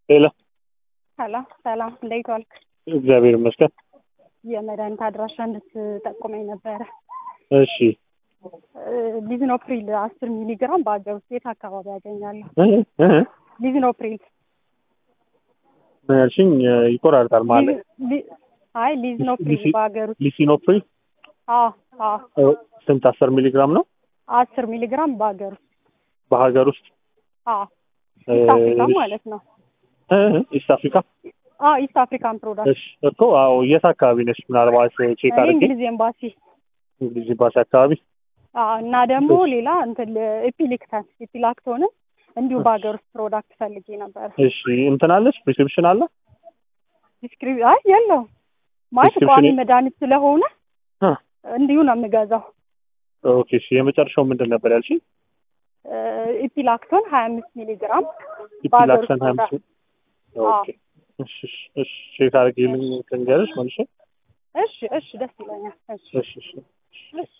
ሄሎ ሰላም ሰላም፣ እንዴት ዋልክ? እግዚአብሔር ይመስገን። የመድኃኒት አድራሻ እንድትጠቁመኝ ነበረ። እሺ ሊዝኖፕሪል አስር ሚሊግራም በአገር ውስጥ የት አካባቢ ያገኛለሁ? እ እ ሊዝኖፕሪል ምን ያልሽኝ? ይቆራርጣል ማለት ሊ- ሊ- አይ ሊዝኖፕሪል ሊሲ- በአገር ውስጥ ሊሲኖፕሪ አዎ አዎ ስንት? አስር ሚሊግራም ነው አስር ሚሊግራም በአገር ውስጥ በሀገር ውስጥ አዎ ኢስት አፍሪካ እሺ። ማለት ነው። እ እ ኢስት አፍሪካ። አዎ ኢስት አፍሪካን ፕሮዳክት እሺ እኮ አዎ። የት አካባቢ ነሽ? ምናልባት ቼክ እኔ አድርጌ እንግሊዝ ኤምባሲ እንግሊዝ ኤምባሲ አካባቢ። አዎ እና ደግሞ ሌላ እንትን ኤፒሊክተን ኤፒላክቶንን እንዲሁ በአገር ውስጥ ፕሮዳክት ፈልጌ ነበር። እሺ እንትን አለሽ? ፕሪስክሪፕሽን አለ? ዲስክሪፕ አይ የለውም ማለት ዲስክሪፕሽን ቋሚ መድኃኒት ስለሆነ አ እንዲሁ ነው የምገዛው። ኦኬ። እሺ የመጨረሻው ምንድን ነበር ያልሽኝ? ኢፒላክቶን ሀያ አምስት ሚሊግራም በሀገር ውስጥ ኢፒላክሰን ሀያ አምስት ኦኬ። እሺ እሺ እሺ ቼክ አድርጌልኝ ትንገርሽ መልሼ። እሺ እሺ ደስ ይለኛል። እሺ እሺ እሺ እሺ